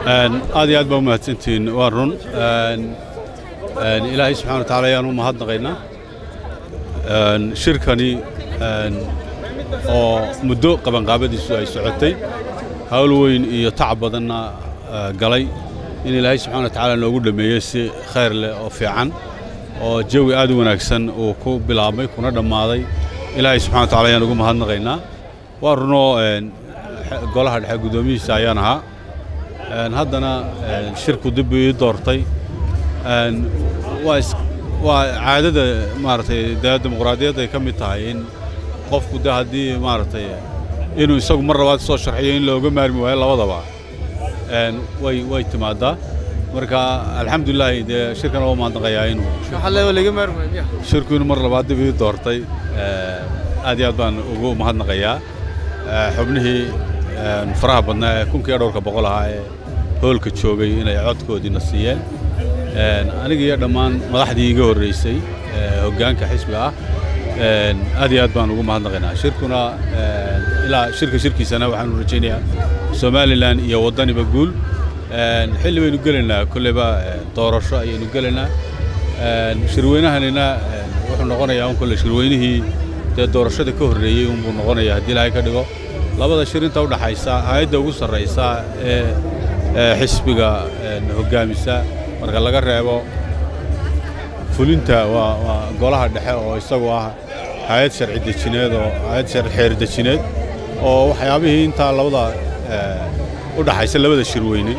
aad iyo aad baa u mahadsantihiin waa run ilaahay subxana wa taala ayaan u mahadnaqaynaa shirkani oo muddo qabanqaabadiisu ay socotay hawl weyn iyo tacab badanna galay in ilaahay subxana wa tacaala noogu dhammeeyey si khayr leh oo fiican oo jawi aad u wanaagsan uu ku bilaabmay kuna dhammaaday ilaahay subxana wa tacala ayaan ugu mahadnaqaynaa waa runoo golaha dhexe guddoomihiisa ayaan ahaa haddana shirku dib ii doortay waa caadada maaragtay dee dimuqraadiyadda ay ka mid tahay in qofku de haddii maaragtay inuu isagu mar labaad soo sharxiyo in looga maarmi waayo labadaba way way timaadaa marka alxamdulilaahi dee shirkana waa mahadnaqayaa inuu shirku inuu mar labaad dib ii doortay aad iyo aad baan ugu mahadnaqayaa xubnihii faraha badnaa ee kunkiiyo dhowrka boqol ahaa ee hoolka joogay inay codkoodiina siiyeen aniga iyo dhammaan madaxdii iga horraysay hoggaanka xisbiga ah aad iyo aad baan ugu mahadnaqaynaa shirkuna ilaa shirka shirkiisana waxaanu rajaynayaa somalilan iyo waddaniba guul xilli baynu gelaynaa kolleyba doorasho ayaynu gelaynaa shirweynahanina wuxuu noqonayaa un kolle shirweynihii dee doorashada ka horreeyey unbuu noqonayaa haddii ilaahay ka dhigo labada shir inta u dhaxaysa hay-adda ugu sarraysa ee xisbiga hoggaamisa marka laga reebo fulinta waa waa golaha dhexe oo isagu ah hay-ad sharci dejineed oo hay-ad sharci xeer dejineed oo waxyaabihii intaa labada u dhaxaysa labada shirweyne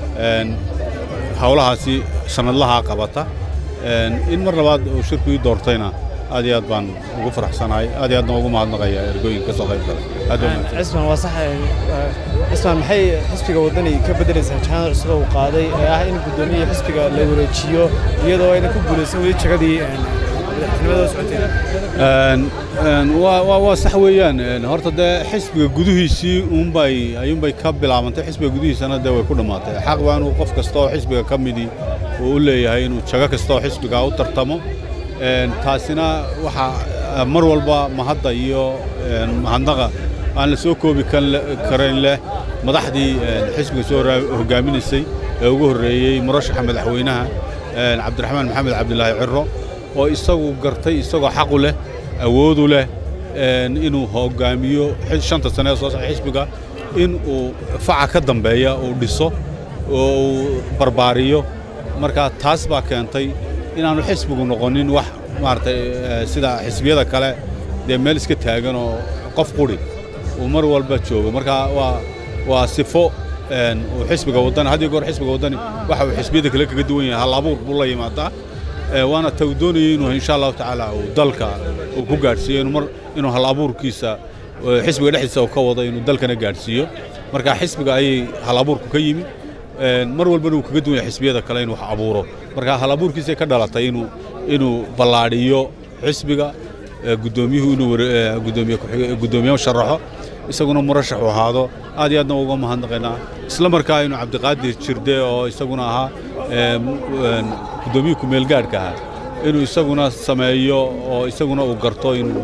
howlahaasi sannadlahaa qabata in mar labaad uu shirku ii doortayna aad iyo aad baan ugu faraxsanahay aad iyo aadna ugu mahadnaqaya ergooyinka ka soo qayb galay cisman waa sax cisman maxay xisbiga waddani ka beddelaysaa jahanad cusub uu qaaday ee ah in guddoomiya xisbiga la wareejiyo iyadoo ayna ku guulaysan weli jagadii madaxtinimada socotay waa sax weeyaan horta dee xisbiga gudihiisii unbay ayuunbay ka bilaabantay xisbiga gudihiisana dee way ku dhammaatay xaq baa inuu qof kasta oo xisbiga ka midii uu u leeyahay inuu jago kasta oo xisbiga u tartamo taasina waxaa mar walba mahadda iyo mahadnaqa aan la soo koobi karayn leh madaxdii xisbiga soo hoggaaminaysay ee ugu horreeyey murashaxa madaxweynaha cabdiraxmaan maxamed cabdilaahi ciro oo isagu gartay isagoo xaqu leh awoodu leh inuu hoggaamiyo shanta sane ee soo socda xisbiga in uu faca ka dambeeya uu dhiso oo uu barbaariyo marka taas baa keentay inaannu xisbigu noqonin wax maaragtay sida xisbiyada kale dee meel iska taagan oo qof quri uu mar walba joogo marka waa waa sifo uu xisbiga waddani had iyo goor xisbiga waddani waxa uu xisbiyada kale kaga duwan yahay hal abuur buu la yimaadaa waana ta uu doonayay inuu insha allahu tacaala uu dalka uu ku gaadhsiiyo inuu mar inuu hal abuurkiisa xisbiga dhexdiisa uu ka wado inuu dalkana gaadhsiiyo marka xisbiga ayay hal abuurku ka yimi mar walbana uu kaga duwan yahay xisbiyada kale inuu wax abuuro marka hal abuurkiisay ka dhalatay inuu inuu ballaadhiyo xisbiga guddoomiyuhu inuu gudoomiye guddoomiye sharaxo isaguna murashax u ahaado aad iyo aadna uga mahadnaqaynaa isla markaa inuu cabdiqaadir jirde oo isaguna ahaa guddoomiyuhu kumeelgaadhka ahaa inuu isaguna sameeyo oo isaguna uu garto inuu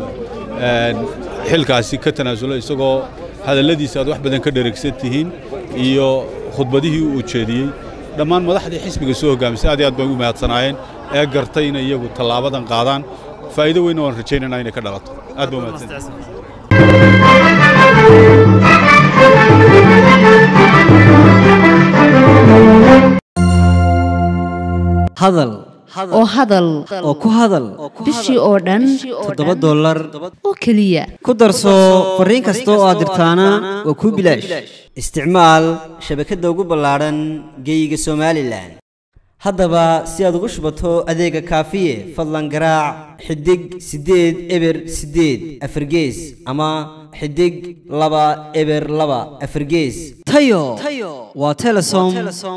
xilkaasi ka tanaasulo isagoo hadalladiisa aad wax badan ka dheregsan tihiin iyo khudbadihii uu jeediyey dhammaan madaxdii xisbiga soo hoggaamisay aad iyo aad bay u mahadsanaayeen ee gartay inay iyagu tallaabadan qaadaan faa'iido weynna waan rajaynaynaa inay ka dhalato aad ba umahadsan hadal oo hadal oo ku hadal bishii oo dhan toddoba dollar oo keliya ku darso fariin kasta oo aad dirtaana waa kuu bilaash isticmaal shabakadda ugu ballaadhan geeyiga somalilan haddaba si aad ugu shubato adeega kaafiye fadlan garaac xidig siddeed eber siddeed afargees ama xidig laba eber laba afargees tayo waa telesom